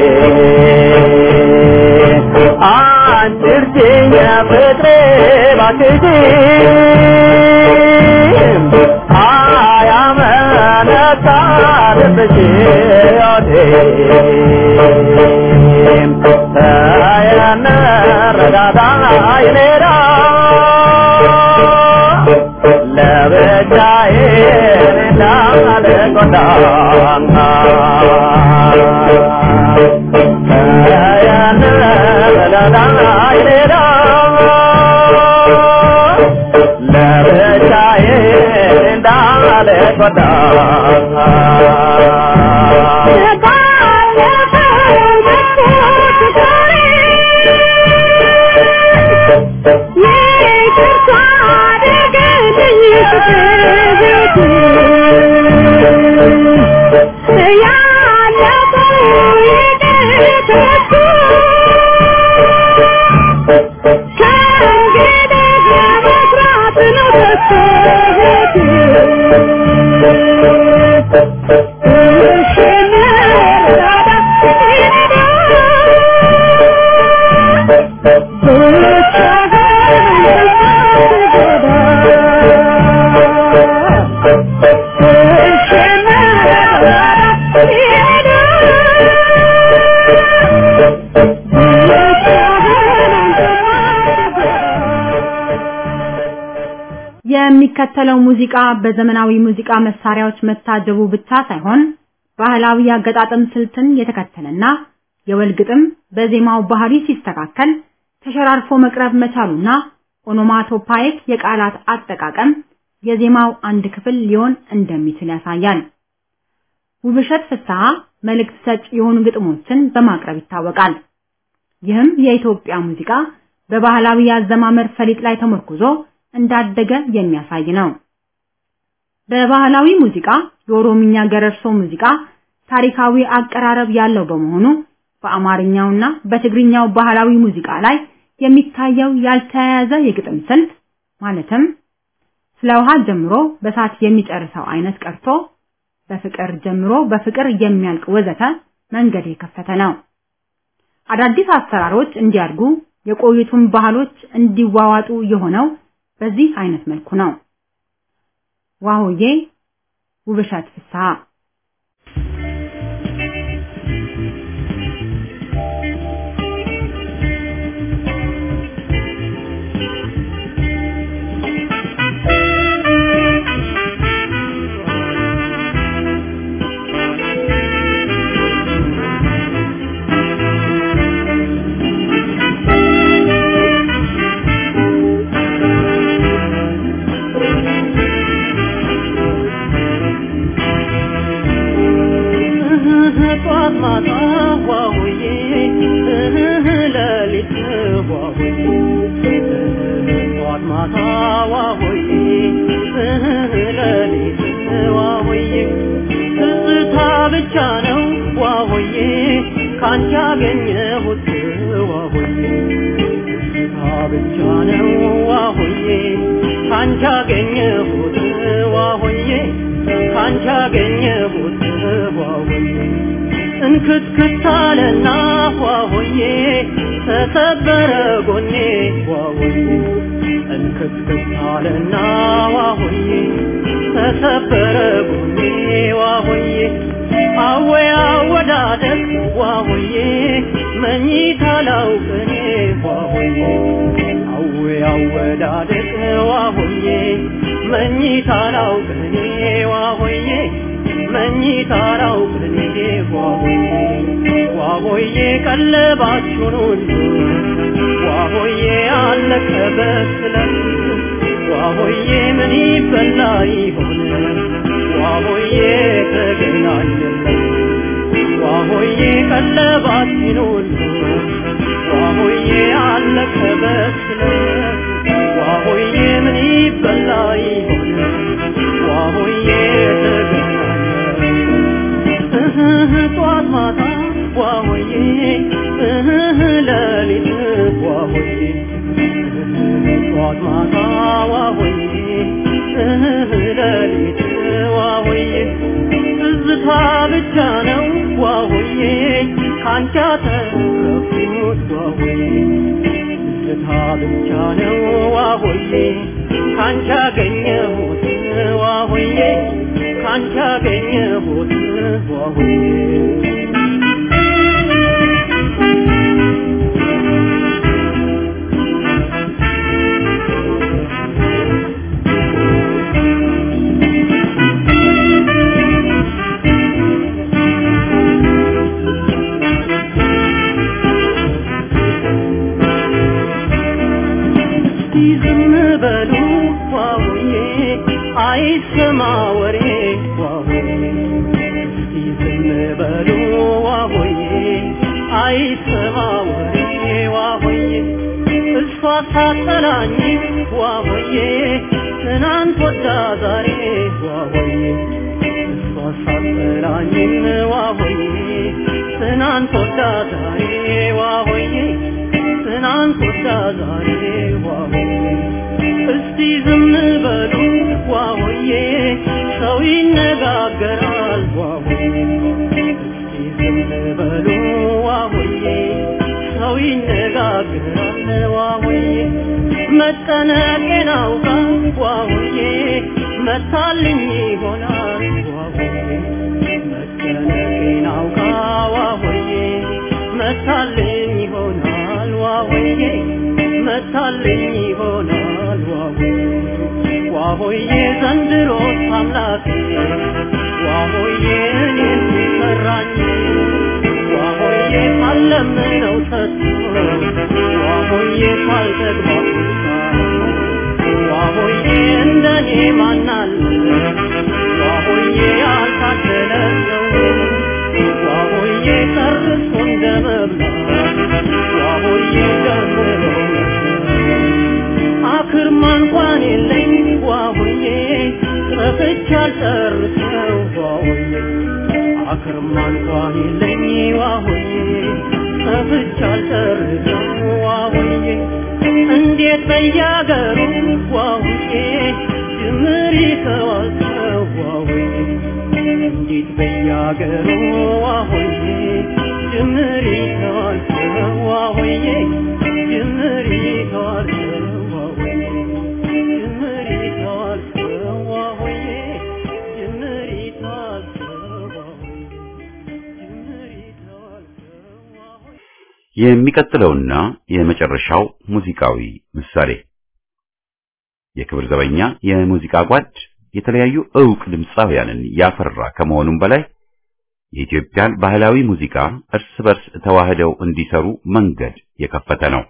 አንቺ እርጅኝ ፍቅሬ ባክሽ አያመነታ ልብሽ ሕይወቴ ተየነረዳዳ ይኔዳ ለብቻዬ እንዳልጎዳ ተየነረዳዳ ይኔዳ ለብቻዬ እንዳልጎዳ የሚከተለው ሙዚቃ በዘመናዊ ሙዚቃ መሳሪያዎች መታጀቡ ብቻ ሳይሆን ባህላዊ አገጣጠም ስልትን የተከተለና የወል ግጥም በዜማው ባህሪ ሲስተካከል ተሸራርፎ መቅረብ መቻሉና ኦኖማቶፓይክ የቃላት አጠቃቀም የዜማው አንድ ክፍል ሊሆን እንደሚችል ያሳያል። ውብሸት ፍስሐ መልእክት ሰጭ የሆኑ ግጥሞችን በማቅረብ ይታወቃል። ይህም የኢትዮጵያ ሙዚቃ በባህላዊ የአዘማመር ፈሊጥ ላይ ተመርኩዞ እንዳደገ የሚያሳይ ነው። በባህላዊ ሙዚቃ የኦሮምኛ ገረርሶ ሙዚቃ ታሪካዊ አቀራረብ ያለው በመሆኑ በአማርኛውና በትግርኛው ባህላዊ ሙዚቃ ላይ የሚታየው ያልተያያዘ የግጥም ስልት ማለትም ስለ ውሃ ጀምሮ በሳት የሚጨርሰው አይነት ቀርቶ በፍቅር ጀምሮ በፍቅር የሚያልቅ ወዘተ መንገድ የከፈተ ነው። አዳዲስ አሰራሮች እንዲያድጉ የቆዩቱን ባህሎች እንዲዋዋጡ የሆነው በዚህ አይነት መልኩ ነው። ዋሆዬ ውብሸት ፍስሐ ጠዋት ማታ ዋውዬ ሌሊት ዋውዬ ጠዋት ማታ ዋውዬ ሌሊት ዋውዬ ትዝታ ብቻ ነው ዋውዬ ካንቺ ያገኘሁት ዋውዬ ትዝታ ብቻ ነው ዋውዬ ካንቺ ያገኘሁት ዋውዬ ካንቺ ያገኘሁት ዋውዬ እንክትክት አለና ዋሆዬ ተሰበረ ጎኔ ዋሆዬ እንክትክት አለና ዋሆዬ ተሰበረ ጎኔ ዋሆዬ አወይ አወዳደቅ ዋሆዬ መኝታ ላውቅኔ ዋሆዬ አወይ አወዳደቅ ዋሆዬ መኝታ ላውቅኔ ዋሆዬ መኝታ ላውቅኔ ዋሆዬ ዋሆዬ ቀለባችሁን ሁሉ ዋሆዬ አለቀ በስለት ዋሆዬ ምን ይበላ ይሆን ዋሆዬ ተገናኘለት ዋሆዬ ቀለባችን ሁሉ ዋሆዬ አለቀ በስለት ዋሆዬ ምን ይበላ ይሆን ዋሆዬ ተገናኘለት ጧት ማታ ዋሆዬ ሌሊት ዋሆዬ ጧት ማታ ዋሆዬ ሌሊት ዋሆዬ ትዝታ ብቻ ነው ዋሆዬ ካንቺ ያተረፍኩት ዋሆዬ ትዝታ ብቻ ነው ዋሆዬ ካንቺ ያገኘሁት ዋሆዬ ካንቺ ያገኘሁት ዋሆዬ እስቲ ዝም በሉ ዋውዬ አይሰማ ወሬ ዋውዬ እስቲ ዝም በሉ ዋውዬ አይሰማ ወሬ ዋውዬ እሷ ሳጠላኝ ዋውዬ ትናንት ወዳ ዛሬ ዋውዬ እሷ ሳጠላኝ ዋውዬ ትናንት ወዳ ዛሬ ዋውዬ ትናንት ወዳ ዛሬ ዋሆዬ እስቲ ዝም በሉ ዋሆዬ ሰው ይነጋገራል ዋሆዬ እስቲ ዝም በሉ ዋሆዬ ሰው ይነጋገራል ዋሆዬ መጠነቄን አውቃ ዋሆዬ መታልኝ ይሆናል ዋሆዬ መጨነቄን አውቃ ዋሆዬ መታልኝ ይሆናል ዋሆዬ መታልኝ ይሆናል ዋሆዬ ዋሆዬ ዘንድሮስ አምላኬ ዋሆዬ እኔን ሰራኝ ዋሆዬ ካለምነው ሰጥቶ ዋሆዬ ካልተግባባ ዋሆዬ እንደኔ ማናለ ዋሆዬ ያልታደለ ሰው ዋሆዬ ጨርሶ እንደ መብላት ዋሆዬ ጀምሮ አክርማ እንኳን የለኝ ዋሆዬ ጠፍቼ አልጨርሰው ዋሆዬ አክርማ እንኳን የለኝ ዋሆዬ ጠፍቼ አልጨርሰው ዋሆዬ እንዴት በያገሩ ዋሆዬ ጅምር ይተዋል ሰው ዋሆዬ እንዴት በያገሩ ዋሆዬ ጅምር ይተዋል ሰው ዋሆዬ ጅምር ይተዋል ሰው ዋሆዬ ጅምር ይተዋል ሰው ዋሆዬ ጅምር ይተዋል ሰው ዋሆዬ ጅምር ይተዋል ሰው ዋሆዬ የሚቀጥለውና የመጨረሻው ሙዚቃዊ ምሳሌ የክብር ዘበኛ የሙዚቃ ጓድ የተለያዩ ዕውቅ ድምፃውያንን ያፈራ ከመሆኑም በላይ የኢትዮጵያን ባህላዊ ሙዚቃ እርስ በርስ ተዋህደው እንዲሰሩ መንገድ የከፈተ ነው።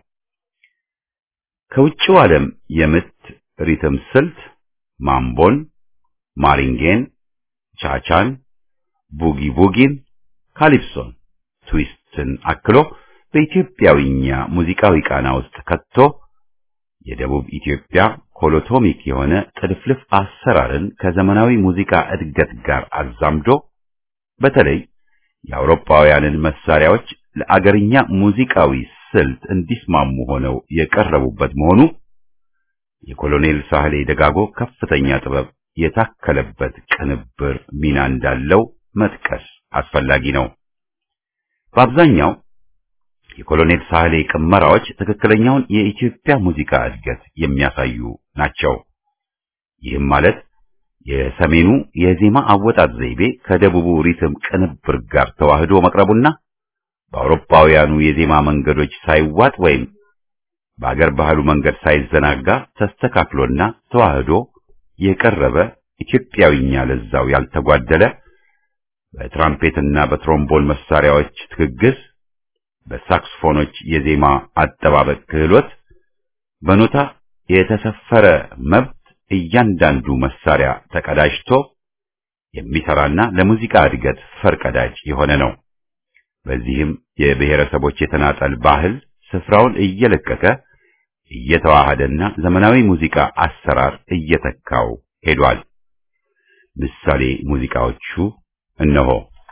ከውጭው ዓለም የምት ሪትም ስልት ማምቦን፣ ማሪንጌን፣ ቻቻን፣ ቡጊ ቡጊን፣ ካሊፕሶን፣ ትዊስትን አክሎ በኢትዮጵያዊኛ ሙዚቃዊ ቃና ውስጥ ከቶ የደቡብ ኢትዮጵያ ኮሎቶሚክ የሆነ ጥልፍልፍ አሰራርን ከዘመናዊ ሙዚቃ እድገት ጋር አዛምዶ በተለይ የአውሮፓውያንን መሳሪያዎች ለአገርኛ ሙዚቃዊ ስልት እንዲስማሙ ሆነው የቀረቡበት መሆኑ የኮሎኔል ሳህሌ ደጋጎ ከፍተኛ ጥበብ የታከለበት ቅንብር ሚና እንዳለው መጥቀስ አስፈላጊ ነው። በአብዛኛው የኮሎኔል ሳህሌ ቅመራዎች ትክክለኛውን የኢትዮጵያ ሙዚቃ እድገት የሚያሳዩ ናቸው። ይህም ማለት የሰሜኑ የዜማ አወጣጥ ዘይቤ ከደቡቡ ሪትም ቅንብር ጋር ተዋህዶ መቅረቡና በአውሮፓውያኑ የዜማ መንገዶች ሳይዋጥ ወይም በአገር ባህሉ መንገድ ሳይዘናጋ ተስተካክሎና ተዋህዶ የቀረበ ኢትዮጵያዊኛ ለዛው ያልተጓደለ በትራምፔትና በትሮምቦን መሳሪያዎች ትግግዝ በሳክስፎኖች የዜማ አጠባበቅ ክህሎት በኖታ የተሰፈረ መብት እያንዳንዱ መሳሪያ ተቀዳጅቶ የሚሰራና ለሙዚቃ እድገት ፈርቀዳጅ የሆነ ነው። በዚህም የብሔረሰቦች የተናጠል ባህል ስፍራውን እየለቀቀ እየተዋሃደና ዘመናዊ ሙዚቃ አሰራር እየተካው ሄዷል። ምሳሌ ሙዚቃዎቹ እነሆ።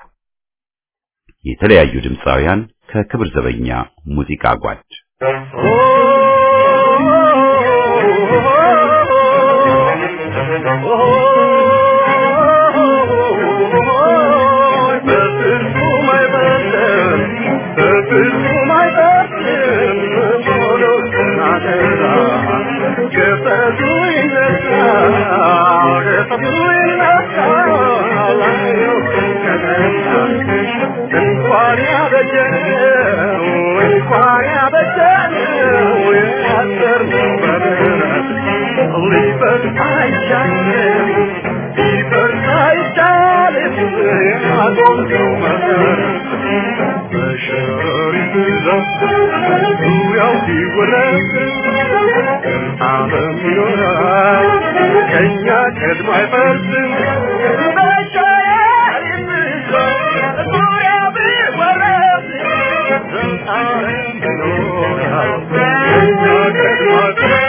የተለያዩ ድምፃውያን ከክብር ዘበኛ ሙዚቃ ጓድ Oh ፍጹም አይጠቅም ቶሎ ናገራ ገፈቱ ይነሳ ገፈቱ ይነሳ ላየው ከተማ እንኳን ያበጀው እንኳን ያበጀው ያሰርነው በምሕረት ሊፈርስ አይቻልም ሊፈርስ አይቻልም ያቆምነው መሰረት በሸሪት ዛፍ ዙሪያው ሲወረድ ዓለም ይኖራል ከእኛ ቀድሞ አይፈርስም በሸሪት ዛፍ ዙሪያው ቢወረድ ዓለም ይኖራል ከእኛ ቀድሞ አይፈርስም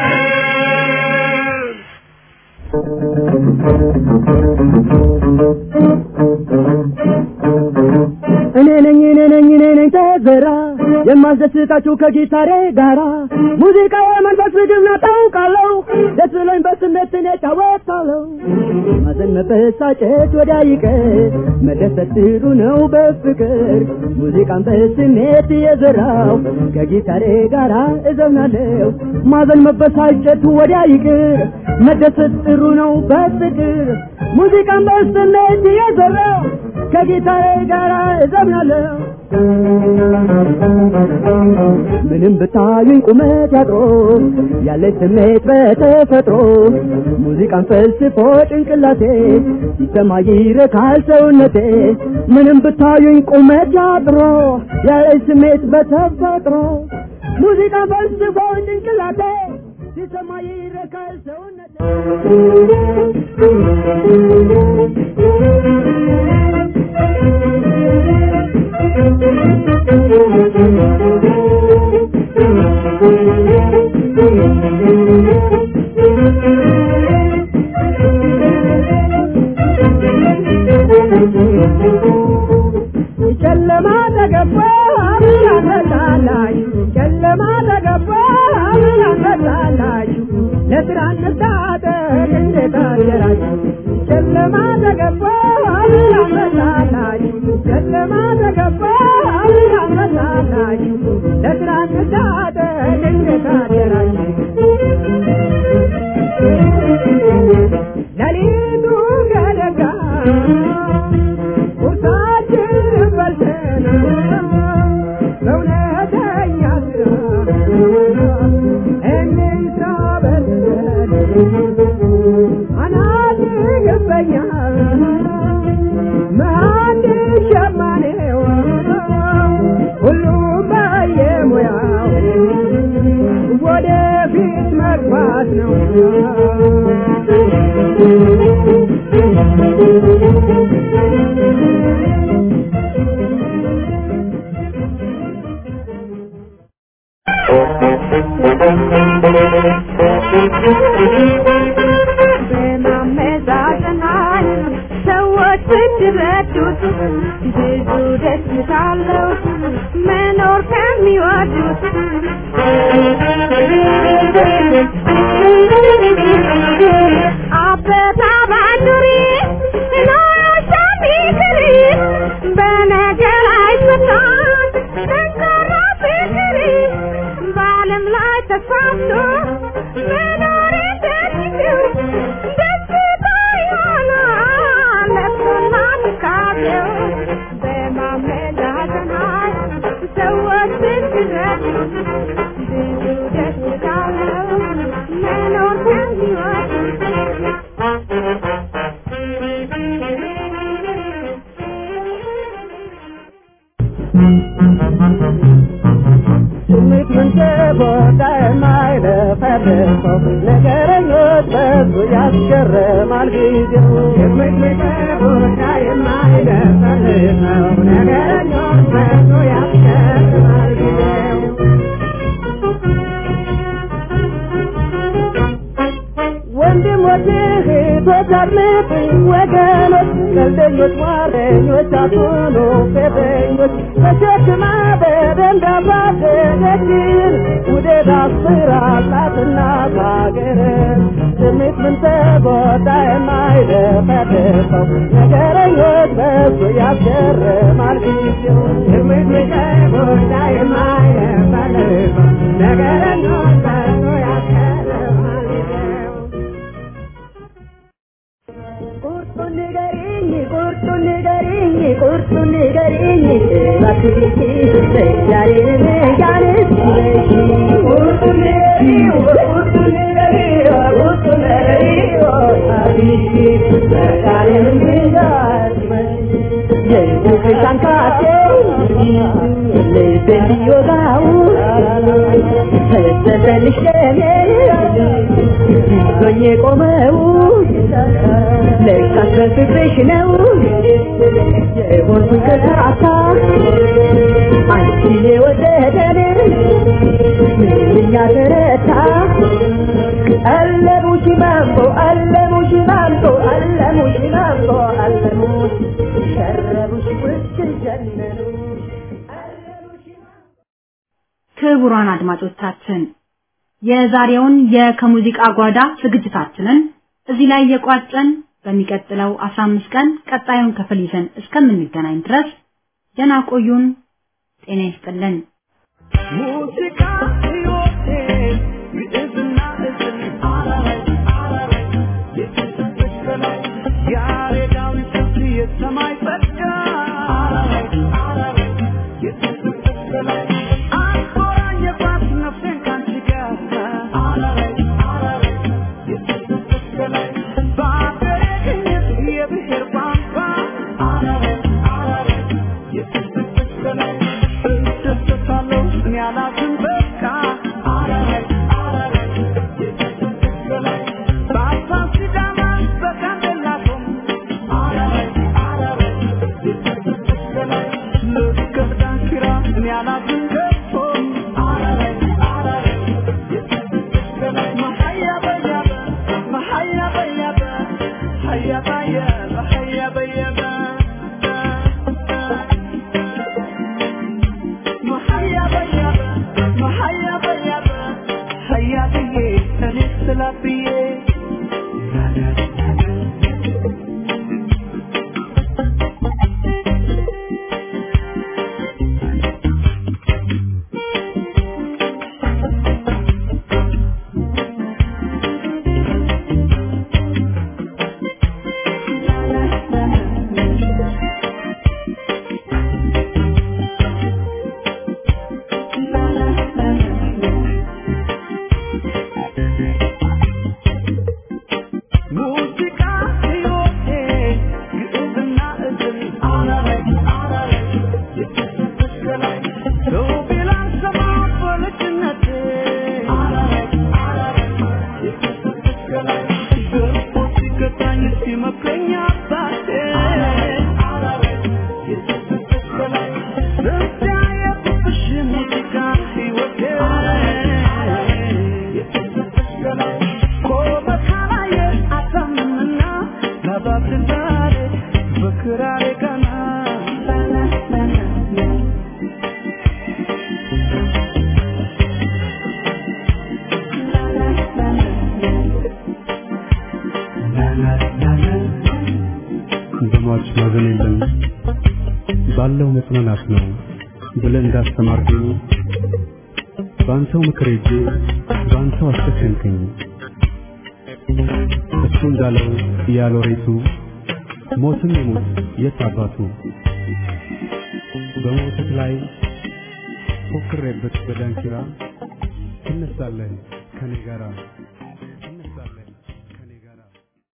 እኔ ነኝ እኔ ነኝ እኔ ነኝ ተዘራ የማስደስታችሁ ከጊታሬ ጋራ ሙዚቃ የመንፈስ ምግብ ነው ታውቃለሁ ደስ ብሎኝ በስሜት እኔ እጫወታለሁ ማዘን መበሳጨት ወዲያ ይቀር መደሰት ጥሩ ነው በፍቅር ሙዚቃን በስሜት እየዘራው ከጊታሬ ጋራ እዘምናለሁ ማዘን መበሳጨት ወዲያ ይቅር መደሰት ጥሩ ነው በፍቅር ሙዚቃን በስሜት እየዘራው ከጊታሬ ጋር እዘምናለሁ ምንም ብታዩኝ ቁመት ያጥሮ ያለች ስሜት በተፈጥሮ ሙዚቃን ፈልስፎ ጭንቅላቴ ሲሰማ ይረካል ሰውነቴ ምንም ብታዩኝ ቁመት ያጥሮ ያለች ስሜት በተፈጥሮ ሙዚቃን ፈልስፎ ጭንቅላቴ ሲሰማ ይረካል ሰውነቴ ጨለማ ተገባ አምላክ ፈታላችሁ ጨለማ ተገባ አምላክ ፈታላችሁ ለስራ እንታጠቅ እንዴት አደራችሁ ጨለማ ተገባ አምላክ ፈታላችሁ ጨለማ ተገባ አምላክ ፈታላችሁ ለስራ እንታጠቅ እንዴት አደራችሁ ሌሊቱ ገደጋ ቁርሳችን በልተን በእውነተኛ ስራ እንስራ በልተን አናት ገበኛ ማን ሸማኔው ሁሉም በየሙያው ወደፊት መግባት ነው በማመዛዘናል ሰዎች ብትረዱት ብዙ ደስታ አለው መኖር ከሚወዱት አበባ ባንዱሪ ኖሮሻ ቢክሪ በነገር አይፈታም ጠንካራ ፍቅሪ በዓለም ላይ ተስፋፍቶ መኖር እንደሚችል ደስታ ይሆናል ለቅሶና ትካዜው በማመዛዘናል ሰዎች ብትረዱ ብዙ ደስታ አለው መኖር ስሜት መንሰቦታ የማይለፈልፈው ነገረኞች በዙ ያስገርማል ጊዜው ስሜት መንሰቦታ የማይለፈልፈው ነገረኞች በዙ ያስገርማል ጊዜው ወንድሞች እህቶች አድምጡኝ ወገኖች ቀልደኞች ሟረኞች አትሁኑ ፌዘኞች ተሸክማ በደንብ ያሳደገችን ውደት አስራላትና ሀገር በጭምት ምን ተጎዳ የማይደፈደፈው ነገረኞች በሱ ያስገርማል ጊዜው ጭምት ምን ተጎዳ የማይደፈደፈው ነገረኞች በሱ ያስገርማል ጊዜው ቁርጡን ንገሪኝ ቁርጡን ንገሪኝ ቁርጡን ንገሪኝ እባክሽ ዛሬን ያንስ ቁርጡን ንገሪኝ ቁርጡን ንገሪኝ ቁርጡን ንገሪኝ እባክሽ ዛሬን የልብሽ አንካቴ ልቤን ቢወጋው ፈሰሰልሽ ደሜ ይዞኝ የቆመው ለካስ በፍቅርሽ ነው የሆንኩኝ ከሳሳ አንቺን የወደደን ምንኛ ተረታ አለሙሽ ማምቦ አለሙሽ ማምቦ አለሙሽ ማምቦ አለሙሽ ሸረቡሽ ውስጥ ጀነኑ ክቡራን አድማጮቻችን የዛሬውን የከሙዚቃ ጓዳ ዝግጅታችንን እዚህ ላይ የቋጨን በሚቀጥለው 15 ቀን ቀጣዩን ክፍል ይዘን እስከምንገናኝ ድረስ ደህና ቆዩን። ጤና ይስጥልን። ሙዚቃ ሕይወቴ ግዕዝና እዝል አረረይ አረረይ የተሰጠች በላይ ያሬዳዊ ስልት የሰማይ ጸጋ አረረይ አረረይ የተሰጠች በላይ አቆራኘባት ነፍሴን ካንቺ ጋር አረረይ አረረይ የተሰጠች በላይ በአገሬ ቅኝት የብሔር ቋንቋ አረረይ አረረይ የተሰጠች በላይ እደሰታለሁ እኔ አላዝን በቃ አረረይ አረረይ የተሰጠች በላይ በአፋር ሲዳማ በጋምቤላ ቶም አረረይ አረረይ የተሰጠች በላይ ልክ ዳንኪራ እኔ አላዝን ገብቶ አረረይ አረረይ የተሰጠች በላይ መሀያ በያበ መሀያ በያበ ሀያ ባየበ ሀያ በየበ መሀያ በያበ መሀያ በያበ ሀያ ብዬ እኔ ስላ ብዬ ሙዚቃ ሕይወቴ ግዕዝና እዝል አረረይ አረረይ የተሰጠች በላይ ሰው ቢላን ሰማ በልጅነቴ አረረይ አረረይ የተሰጠች በላይ ገርፎ ሲገታኝ ሲመክረኝ አባቴ አረረይ የተሰጠች በላይ በዚያ የፍቅርሽ ሙዚቃ ሕይወቴ የተሰጠች በላይ ኮበካላየ አታምንምና ለባብልን ዛሬ በክራሬ ቀና በሟች ማዘን የለም ባለው መጽናናት ነው ብለህ እንዳስተማርከኝ በአንተው ምክር ሄጄ በአንተው አስከሸንከኝ። እሱ እንዳለው ያሎሬቱ ሞትም ይሙት የት አባቱ በሞትህ ላይ ፎክሬበት በዳንኪራ ትነሳለህ ከኔ ጋራ